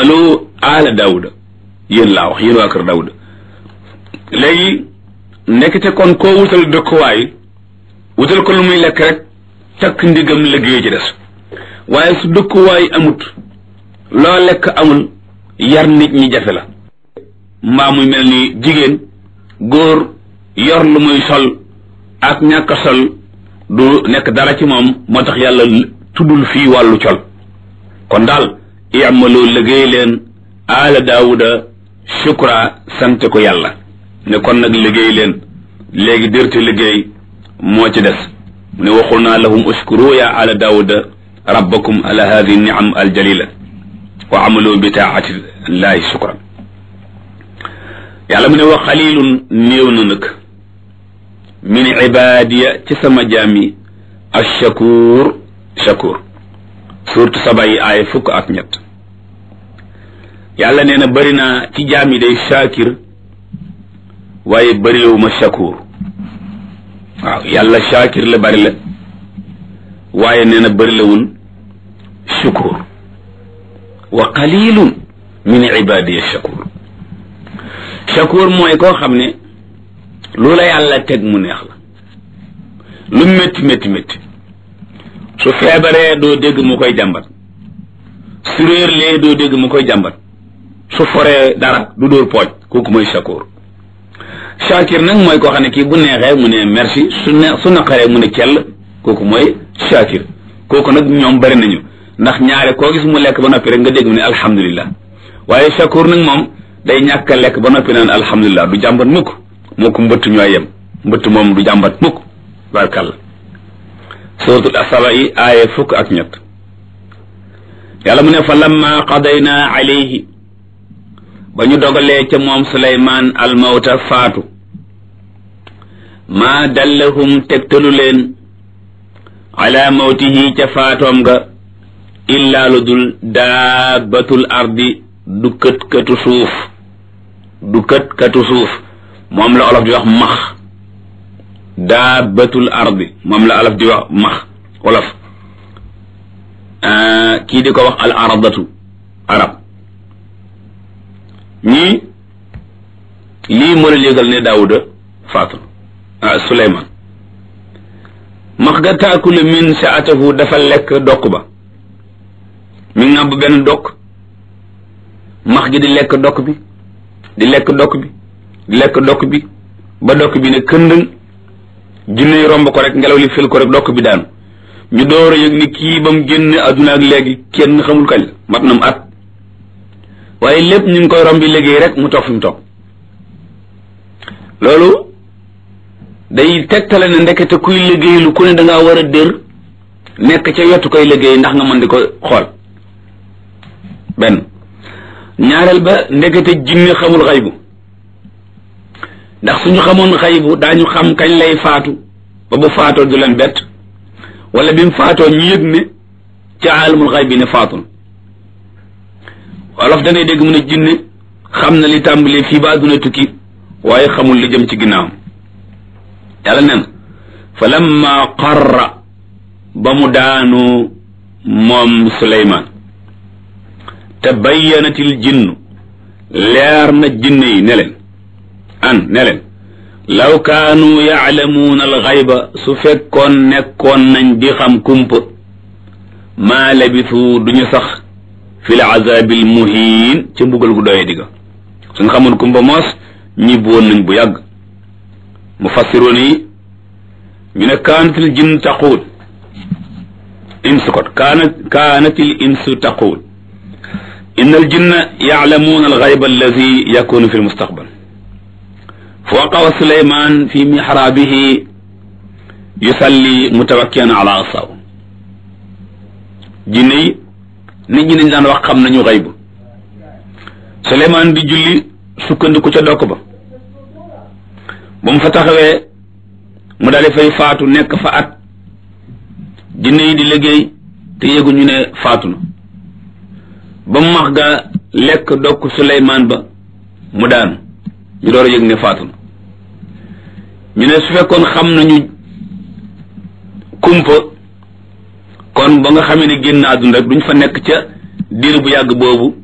i'malu ala daawuda yéen laa wax yéen waa kër daawuda léegi nekkite kon koo wutal dëkkuwaay wutal ko lu muy lekk rek takk ndigam liggéey ci des waaye su dëkkuwaay amut loo lekk amul yar nit ñi jafe la mbaa muy mel ni jigéen góor yor lu muy sol ak ñàkk sol du nekk dara ci moom moo tax yàlla tuddul fii wàllu col kon daal i'malu liggéey leen aala daawuda shukra sante ko yàlla ne kon nag liggéey leen léegi dërte liggéey moo ci des mu ne waxul naa lahum uskuru ya ala daawuda rabbakum ala hadi niam aljalila wa amalu bi taati llahi shukran yàlla mu ne wa xalilun néew na nag min ibadiya ci sama jaam yi ashakur shakur surtout saba yi aaya fukk ak ñett yàlla nee na bëri naa ci jaam yi day shakir waaye bëriwuma shakur waaw yàlla shakir la bëri la waaye nee na bëri lawul shukur wa qalilun min ibadiya shakur shakur mooy koo xam ne lu la yàlla teg mu neex la lu métti métti métti su feebaree doo dégg mu koy jàmbat su réerlee doo dégg mu koy jàmbat su foree dara du dóor pooj kooku mooy shakur shakir nag mooy koo xam ne kii bu neexee mu ne merci su ne su naqaree mu ne cell kooku mooy shakir kooku nag ñoom bari nañu ndax ñaare koo gis mu lekk ba noppi rek nga dégg mu ne alhamdulillah waaye shakur nag moom day ñàkk a lekk ba noppi naan alhamdulillah du jàmbat mukk moo ko mbëtt ñooy yem mbëtt moom du jàmbat mukk barkalla suratul asaba yi aaya fukk ak ñett yàlla mu ne fa lamma qadayna alayhi ba ñu dogalee ca moom suleymaan almawta faatu maa dallahum tegtalu leen ala mawtihi ca faatoom ga illaa lu dul daabatul ardi du kët katu suuf du kët katu suuf moom la olof di wax max daabatul ardi moom la olof di wax max olof kii di ko wax al aradatu arab ñii lii moo leen yëgal ne daawuda faatu ah suleyman max ga taakulu min saatahu dafa lekk dokk ba mi ngàbb benn dokk max gi di lekk dokk bi di lekk dokk bi di lekk dokk bi ba dokk bi ne këndëng jinne yi romb ko rek ngelaw li fil ko rek dokk bi daanu ñu door a yëg ni kii ba mu génne adduna ak léegi kenn xamul kañ la mat na mu at waaye lépp ñu ngi koy rombi liggéey rek mu toog fi mu toog loolu day tegtale ne ndekete kuy liggéey lu ku ne da ngaa war a dër nekk ca yottu koy liggéey ndax nga mën di ko xool benn ñaareel ba ndekete jinne xamul xaybu ndax suñu xamoon xaybu daañu xam kañ lay faatu ba bu faatoo du leen bett wala bi mu faatoo ñu yëg ne ca aalamul xayb bi ne faatu wolof danay dégg mu ne jinne xam na li tàmbalee fii ba àdduna tukki waaye xamul li jëm ci ginnaawam yàlla nen fa lamma qarra ba mu daanu moom suleymaan tabayyanatil jinnu leer na jinne yi ne leen an ne leen law kaanu yaalamuuna alxayba su fekkoon nekkoon nañ di xam kumpa maa labisu duñu sax fi l azabil muhiin ca mbugal gu doye digga suñ xamoon kumpa moos ñibbi woon nañ bu yàgg mufassiroon yi ñu ne kaanatil jinn taquul insu kot kaana kaanatil insu taquul inna al jinna yaalamuuna alxayba alladi yakunu fi lmustaqbal fa waqawa suleyman fi mixraabihi yusalli mutawakkian ala asaw jinne yi nit ñi nañ daan wax xam nañu xayb suleyman di julli sukkandiku ca dokk ba ba mu fa taxawee mu daal di fay faatu nekk fa at jinne yi di liggéey te yëguñu ne faatu na ba mu max ga lekk dokk suleymaan ba mu daanu ñu door a yëg ne faatu na ñu ne su fekkoon xam nañu kumpa kon ba nga xamee ne génn àdduna rek duñ fa nekk ca diir bu yàgg boobu